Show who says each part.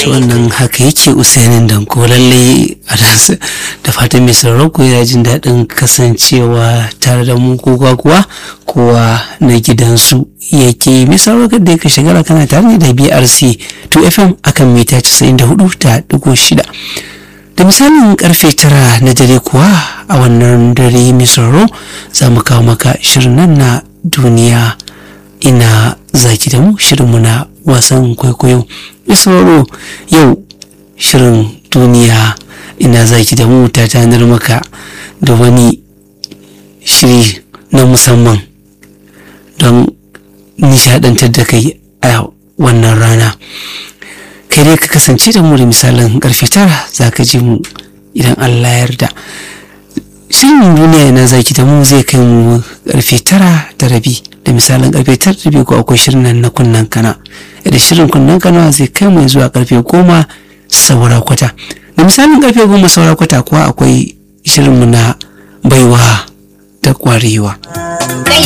Speaker 1: to wannan haka yake usainin danko lalle a ransa da fatan mai sauraro ko ya jin daɗin kasancewa tare da mu ko kuwa kowa na gidansu yake mai sauraro kada ya ka shigara kana tare ne da brc 2fm akan mita 94.6 da misalin karfe tara na dare kuwa a wannan dare mai sauraro za mu kawo maka shirin nan na duniya ina zaki da mu shirinmu na wasan kwaikwayo mai sauraro yau shirin duniya ina zaki da mu ta tanar maka da wani shiri na musamman don nishadantar da kai a wannan rana kai dai ka kasance da mu da misalin karfe tara za ka ji mu idan allah yarda shirin duniya na zaki da mu zai kai mu karfe tara da rabi da misalin karfe tara da rabi ko akwai shirin nan na kunnan kana da shirin kunnan kana zai kai mu zuwa karfe goma saura kwata da misalin karfe goma saura kwata kuwa akwai shirin mu na baiwa da kwarewa